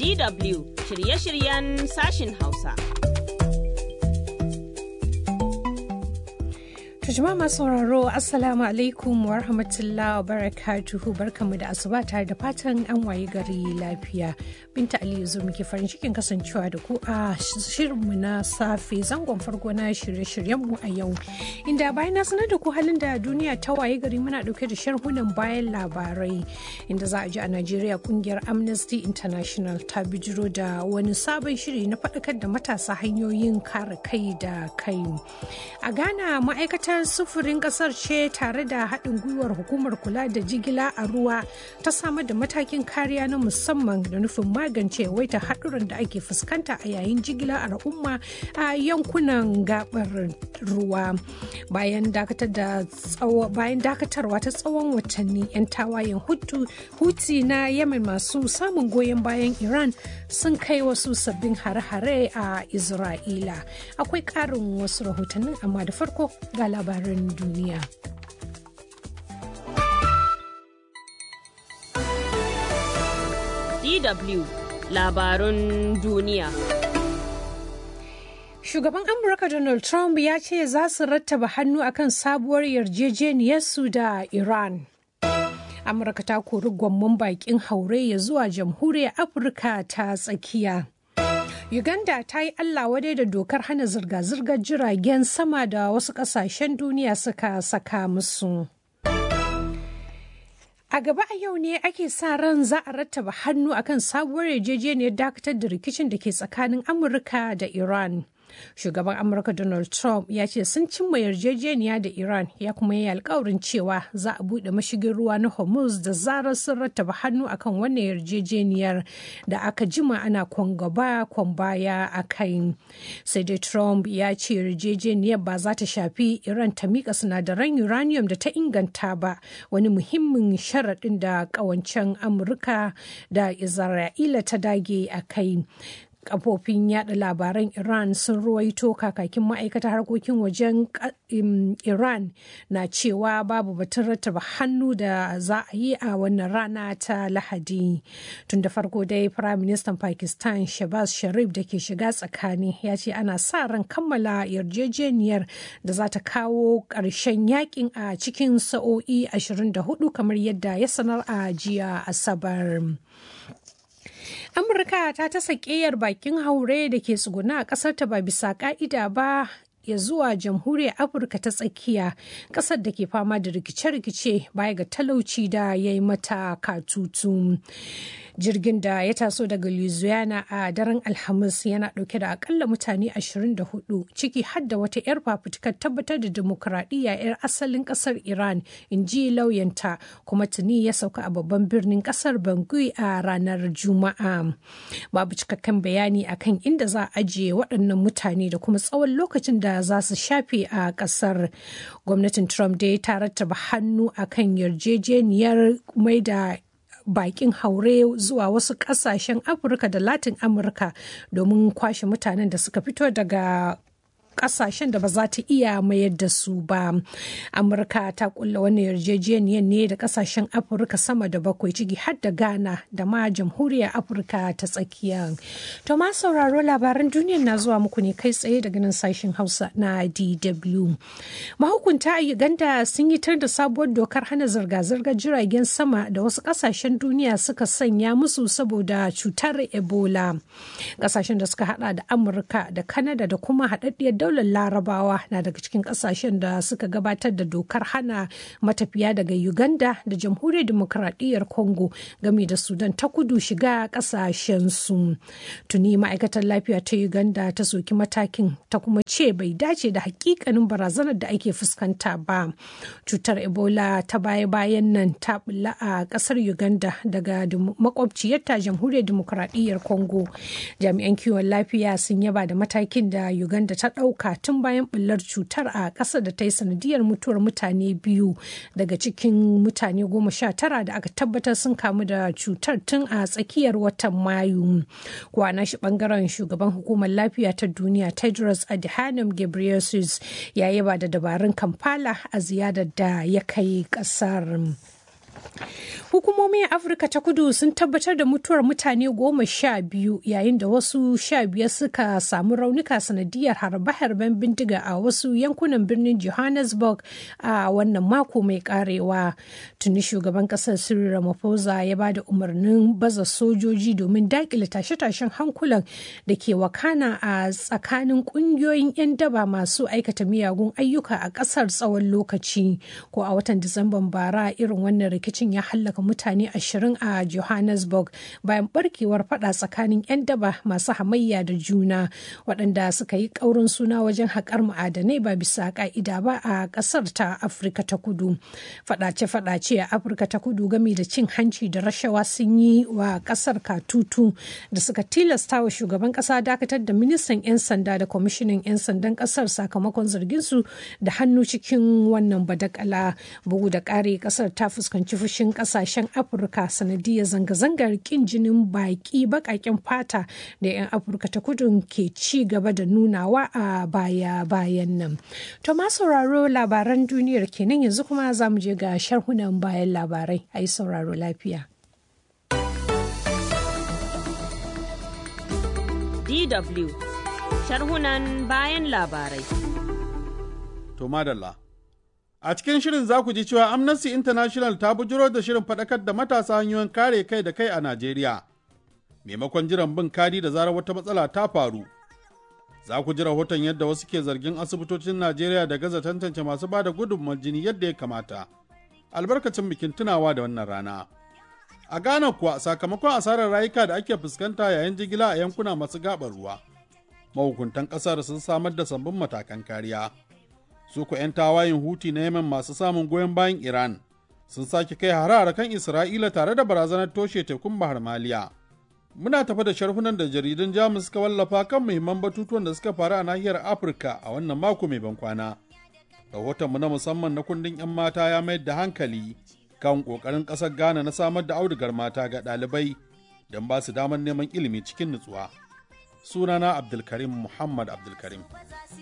DW shirye-shiryen sashin Hausa. jama'a masu sauraro assalamu alaikum wa rahmatullahi wa barakatuhu barkamu da asuba tare da fatan an waye gari lafiya binta aliyu zo muke farin cikin kasancewa da ku a shirinmu na safe zangon farko na shirye-shiryenmu a yau inda bayan na sanar da ku halin da duniya ta waye gari muna dauke da sharhunan bayan labarai inda za a ji a najeriya kungiyar amnesty international ta bijiro da wani sabon shiri na faɗakar da matasa hanyoyin kare kai da kai a ghana ma'aikatar sufurin kasar ce tare da haɗin gwiwar hukumar kula da jigila a ruwa ta samar da matakin kariya na musamman da nufin magance waita haɗuran da ake fuskanta a yayin jigila a al'umma a yankunan gabar ruwa bayan dakatarwa ta tsawon watanni 'yan tawayen huti na yemen masu samun goyon bayan iran sun kai wasu sabbin hare-hare a isra'ila akwai ƙarin wasu rahotannin amma da farko ga labaran duniya. DW labarun duniya. Shugaban Amurka Donald Trump ya ce za su rattaba hannu akan sabuwar yarjejeniyarsu da Iran. Amurka ta kori gwamman bakin haure ya zuwa jamhuriyar Afirka ta tsakiya. Uganda ta yi Allah wadai da dokar hana zirga-zirgar jiragen sama da wasu kasashen duniya suka saka musu. A gaba a yau ne ake sa ran za a rattaba hannu akan sabuwar yarjejeniyar dakatar da rikicin da ke tsakanin Amurka da Iran. Shugaban Amurka Donald Trump ya ce sun cimma yarjejeniya da Iran ya kuma yi alkawarin cewa za a buɗe mashigin ruwa na Hormuz da zarar sun rattaba hannu akan wannan yarjejeniyar da aka jima ana kwangaba baya a kai. Sai dai Trump ya ce yarjejeniyar ba za ta shafi Iran ta miƙa sinadaran uranium da ta inganta ba wani muhimmin sharaɗin da ƙawancen Amurka da Isra'ila ta dage a kai. kafofin yada labaran iran sun ruwaito kakakin ma'aikatar harkokin wajen iran na cewa babu batun rattaba hannu da za a yi a wannan rana ta lahadi tun da farko dai prime minister pakistan shabaz sharif da ke shiga tsakani ya ce ana sa ran kammala yarjejeniyar da za ta kawo ƙarshen yakin a cikin sa'o'i 24 kamar yadda ya sanar a jiya asabar. Amurka ta tasa ƙeyar bakin haure da ke tsuguna a ƙasar ta ba bisa ƙa'ida ba ya zuwa jamhuriyar afirka ta tsakiya ƙasar da ke fama da rikice-rikice baya ga talauci da ya yi mata katutu jirgin da ya taso daga louisiana a daren alhamis yana ɗauke da akalla mutane 24 ciki har da wata 'yar fafutukar tabbatar da demokuraɗiyya 'yar asalin ƙasar iran in ji lauyanta kuma tuni ya sauka a babban birnin ƙasar bangui a ranar juma'a babu cikakken bayani akan inda za a ajiye waɗannan mutane da kuma tsawon lokacin da za su shafe a kasar gwamnatin trump dai ta rattaba hannu akan yarjejeniyar mai da bakin haure zuwa wasu kasashen afirka da latin amurka domin kwashe mutanen da suka fito daga kasashen da ba za ta iya mayar da su ba amurka ta kulla wani yarjejeniyar ne da kasashen afirka sama da bakwai ciki har da ghana da ma jamhuriyar afirka ta tsakiya to ma sauraro labaran duniyar na zuwa muku ne kai tsaye daga nan sashen hausa na dw mahukunta a uganda sun yi tar da sabuwar dokar hana zirga-zirgar jiragen sama da wasu kasashen duniya suka sanya musu saboda cutar ebola kasashen da suka hada da amurka da kanada da kuma haɗaɗɗiyar daular larabawa na daga cikin kasashen da suka gabatar da dokar hana matafiya daga uganda da jamhuriyar demokradiyyar congo game da sudan ta kudu shiga kasashensu tuni ma'aikatar lafiya ta uganda ta soki matakin ta kuma ce bai dace da hakikanin barazanar da ake fuskanta ba cutar ebola ta baya-bayan nan ta bulla a kasar uganda daga makwabciyarta jamhuriyar demokradiyyar congo jami'an kiwon lafiya sun yaba da matakin da uganda ta ɗauka tun bayan bullar cutar a ƙasar da ta yi sanadiyar mutuwar mutane biyu daga cikin mutane goma sha tara da aka tabbatar sun kamu da cutar tun a tsakiyar watan mayu kwana shi bangaren shugaban hukumar lafiya ta duniya tedros adhanom ghebreyesus ya yaba da dabarun kampala a ziyarar da ya kai ƙasar. Hukumomin Afirka ta kudu sun tabbatar da mutuwar mutane goma sha biyu yayin da wasu sha biyar suka samu raunuka sanadiyar harbe-harben bindiga a wasu yankunan birnin Johannesburg a wannan mako mai karewa. Tuni shugaban kasar Cyril Ramaphosa ya ba da umarnin baza sojoji domin dakile tashe-tashen hankulan da ke wakana a tsakanin kungiyoyin 'yan daba masu aikata miyagun ayyuka a kasar tsawon lokaci. Ko a watan Disamban bara irin wannan rikicin ya hallaka mutane ashirin a Johannesburg bayan barkewar fada tsakanin 'yan daba masu hamayya da juna waɗanda suka yi ƙaurin suna wajen haƙar ma'adanai ba bisa ƙa'ida ba a ƙasar ta Afirka ta kudu. Faɗace-faɗace a Afirka ta kudu game da cin hanci da rashawa sun yi wa ƙasar katutu da suka tilasta wa shugaban ƙasa dakatar da ministan 'yan sanda da kwamishinan 'yan sandan ƙasar sakamakon zarginsu da hannu cikin wannan badakala bugu da ƙari ƙasar ta fuskanci fushin ƙasashen afirka sanadiyar zanga-zangar ƙin jinin baƙi baƙaƙen fata da 'yan afirka ta kudu ke ci gaba da nunawa a baya-bayan nan to ma sauraro labaran duniyar kenan yanzu kuma za mu je ga sharhunan bayan labarai a yi sauraro lafiya DW sharhunan bayan labarai. To madalla. A cikin shirin za ku ji cewa Amnesty International ta bujiro da shirin faɗakar da matasa hanyoyin kare kai da kai a Najeriya. Maimakon jiran bin kadi da zarar wata matsala ta faru. Za ku ji rahoton yadda wasu ke zargin asibitocin Najeriya da gaza tantance masu ba da gudunmawar jini yadda ya kamata. Albarkacin bikin tunawa da wannan rana. A Ghana kuwa sakamakon asarar rayuka da ake fuskanta yayin jigila a yankuna masu gabar ruwa. Mahukuntan ƙasar sun samar da sabbin matakan kariya. Su ku 'yan tawayin huti na Yemen masu samun goyon bayan Iran sun sake kai harare kan Isra'ila tare da barazanar toshe tekun Bahar Maliya. Muna tafa da sharhunan da jaridun Jamus suka wallafa kan muhimman batutuwan da suka faru a nahiyar Afirka a wannan mako mai ban kwana. Rahotonmu na musamman na kundin 'yan mata ya mayar da hankali kan ƙoƙarin ƙasar Ghana na samar da audugar mata ga ɗalibai don ba su damar neman ilimi cikin nutsuwa. Sunana Abdulkarim Muhammad Abdulkarim.